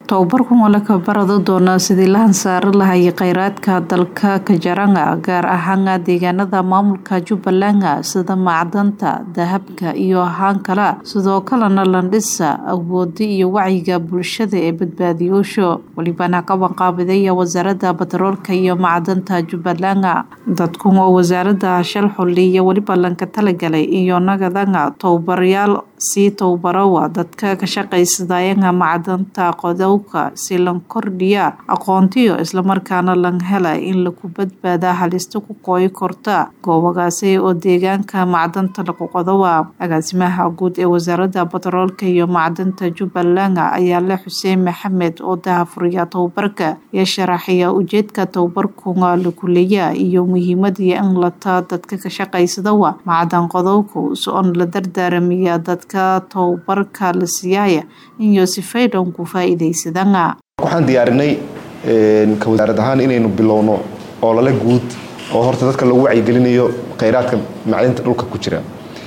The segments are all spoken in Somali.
tababarkan waa la kabarado doonaa sidii la hansaari lahayay kheyraadka dalka kajaranga gaar ahaan deegaanada maamulka jubbaland sida macdanta dahabka iyo ahaan kale sidoo kalena landhisa awoodi iyo wacyiga bulshada ee badbaadiyoosho welibana qabanqaabidaya wasaarada batroolka iyo macdanta jubbaland dadkun oo wasaarada shal xuli iyo weliba lanka talagalay iyo nagadanga tababarayaal sii tababarawa dadka ka shaqaysadayanga macdanta qodowka si lan kordhiya aqoontiyo islamarkaana lan hela in lagu badbaada halista ku qooyi korta goobagaasi oo deegaanka macdanta lagu qodowa agaasimaha guud ee wasaarada batroolka iyo macdanta jubbaland ayaa le xuseen maxamed oo dahafuriya tababarka iyo sharaxaya ujeedka tababarkunga lagu leeya iyo muhiimadii in lata dadka ka shaqaysadawa macdan qodowka so-on la dardaaramiya dadka tababarka la siiyaya iyo sifaydan ku faa'iidaysadana waxaan diyaarinay ka wasaarad ahaan inaynu bilowno olole guud oo horta dadka lagu wacyigelinayo kheyraadka macdinta dhulka ku jira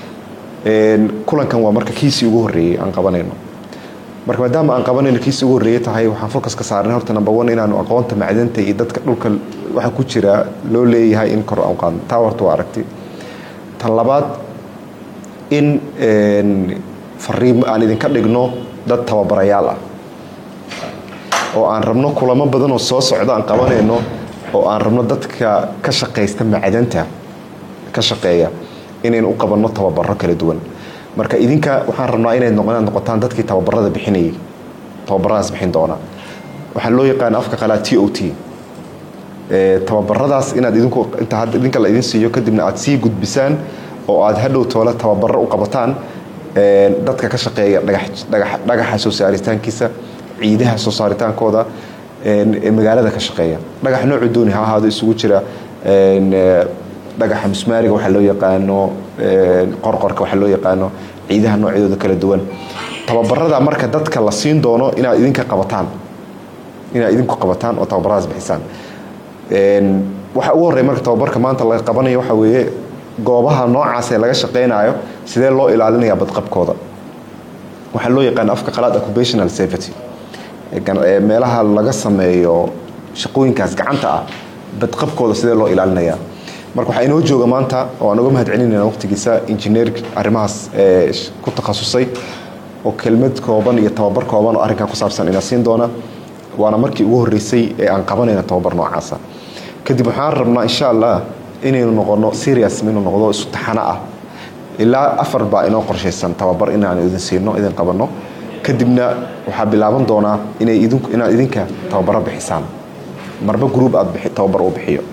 kulankan waa marka kiisii ugu horreeyey aan qabanayno marka maadaama aan qabanayno kiisii ugu horreeyey tahay waxaan focus ka saarnay horta number one inaanu aqoonta macdinta iyo dadka dhulka waxa ku jira loo leeyahay in kor aan qaadno taa horta waa aragti tan labaad in fariimo aan idinka dhigno dad tababarayaal ah oo aan rabno kulamo badan oo soo socda aan qabanayno oo aan rabno dadka ka shaqaysta macdanta ka shaqeeya inaynu u qabanno tababaro kala duwan marka idinka waxaan rabnaa inaad noqotaan dadkii tababarada bixinayay tababaradaas bixin doona waxaa loo yaqaana afka qalaa t o t tababaradaas inaad idinku inta idinka la idin siiyo kadibna aad sii gudbisaan oo aad hadhow toole tababaro u qabataan dadka ka shaqeeya dhagaxa soo saaritaankiisa ciidaha soo saaritaankooda ee magaalada ka shaqeeya dhagax noocu dooni ha ahaado isugu jira dhagaxa musmaariga waxaa loo yaqaano qorqorka waxaa loo yaqaano ciidaha noocyadooda kala duwan tababarada marka dadka la siin doono inaad idinka qabataan inaad idinku qabataan oo tababaradaas bixisaan waxa ugu horreya marka tababarka maanta laga qabanayo waxaa weeye goobaha noocaas ee laga shaqaynayo sidee loo ilaalinaya badqabkooda waxaa loo yaqaana afka qalaad occupational safety meelaha laga sameeyo shaqooyinkaas gacanta ah badqabkooda sidee loo ilaalinaya marka waxaa inoo jooga maanta oo aan uga mahad celinayna waqtigiisa injineer arrimahaas ku takhasusay oo kelmad kooban iyo tababar kooban oo arrinkan ku saabsan ina siin doona waana markii ugu horreysay ee aan qabanayna tababar noocaasa kadib waxaan rabnaa insha allah inaynu noqono serious inuu noqdo isu taxano ah ilaa afar baa inoo qorshaysan tababar inaan idin siino idin qabanno kadibna waxaa bilaaban doonaa inay idinku inaad idinka tababaro bixisaan marba group aad tababar uu bixiyo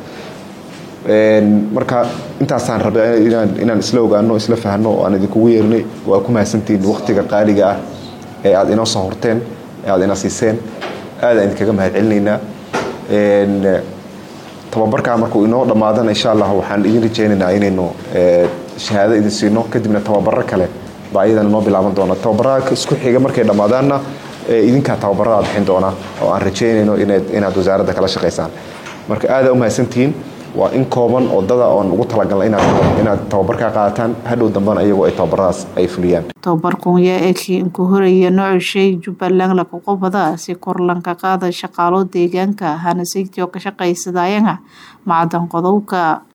marka intaasaan rabay inaan inaan isla ogaano isla fahno oo aan idinkugu yeernay waa ku mahadsantihiin waqtiga qaaliga ah ee aad inoo soo horteen ee aad ina siiseen aadaan idinkaga mahad celinaynaa tababarkaa markuu inoo dhammaadana insha allah waxaan idin rajaynaynaa inaynu shahaado idin siino kadibna tababaro kale baa iyadana noo bilaaban doona tababarada isku xiga markay dhammaadaanna idinkaa tababarada bixin doona oo aan rajaynayno inaad wasaaradda kala shaqaysaan marka aadaa u mahadsantihiin waa in kooban odada oon ugu talagalna inaad tababarkaa qaadataan hadhow dambana iyagoo ay tababaradaas ay fuliyaan tababarkun yaa ekii inku horaya noocu shay jubbaland lakuqobada si kor lanka qaada shaqaalo deegaanka hana saytii oo ka shaqaysadayanga macdan qodowka